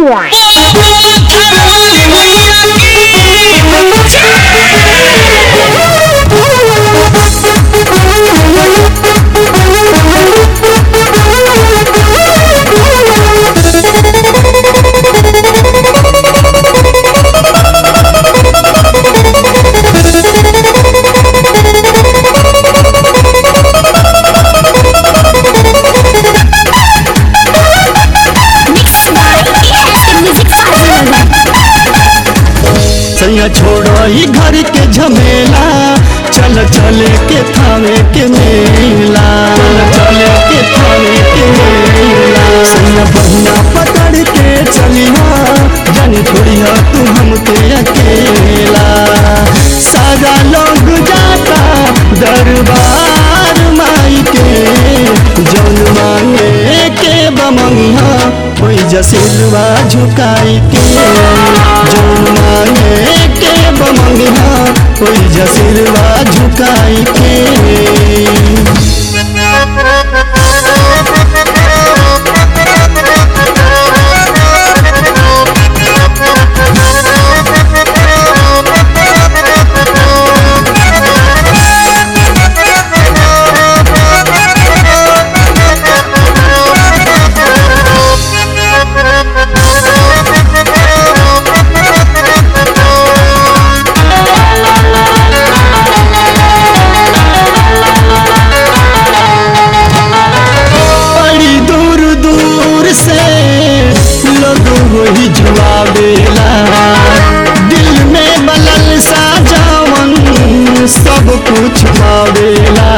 सैया छोड़ो ही घर के झमेला चल चले के थावे के मेला चल चले के थावे के मेला सैया बहिना पकड़ के चलिया जानी छोड़िया तू हमके अकेला सारा लोग जाता दरबार माई के जौन मांगे के बमंगा कोई जसिलवा झुकाई के जौन मांगे के बमंगा कोई जसिलवा झुकाई के बड़ी दूर दूर से लोग वही जुआवेला दिल में बलल सा जावन सब कुछ पावेला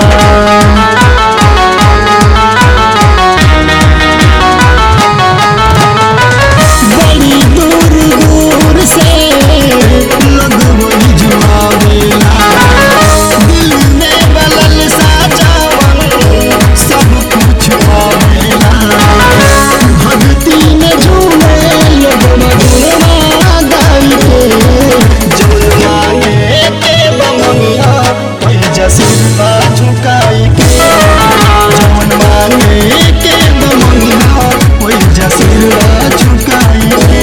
बड़ी दूर दूर से लोग वही जुआवेला दिल में बलल सा जावन सब कुछ पावेला भक्ति में झूमे लोग मधुरमा गाई के जौन मांगे के बमनिया कोई जसिलवा झुकाई के जौन मांगे के बमनिया कोई जसिलवा झुकाई के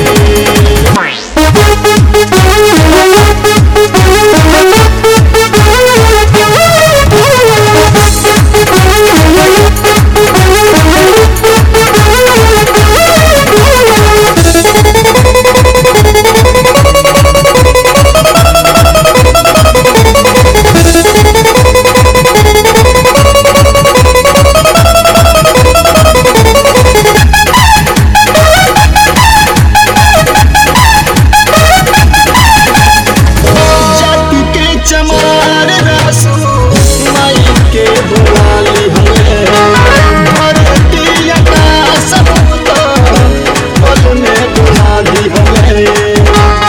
जाति के चमार रसो माई के बुलाली हमें भरती आकाश समुद्र पल में बुला दी हमें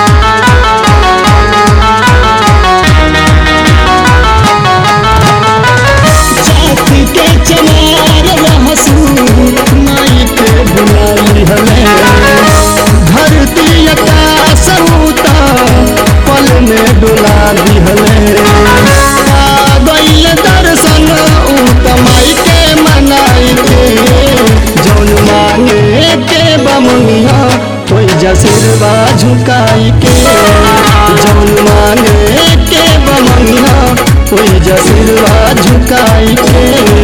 जाति के चमार रहसू माई के बुलाली हमें धरती आकाश समुद्र पल में डुला दिहले आ गइल दर्शन उतमाई के मनाई के जौन मांगे के बमनिया कोई जसिरवा झुकाई के जौन मांगे के बमनिया कोई जसिरवा झुकाई के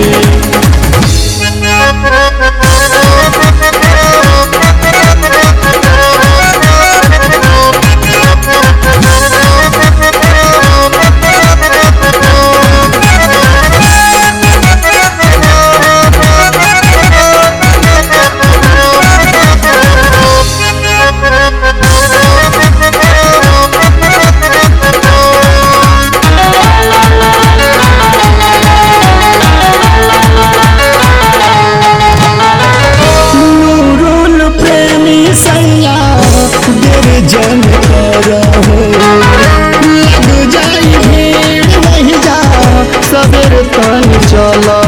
नूरुल प्रेमी सैया देर जन कर हो लग जाई भीड़ नहीं जा सबेर तन चला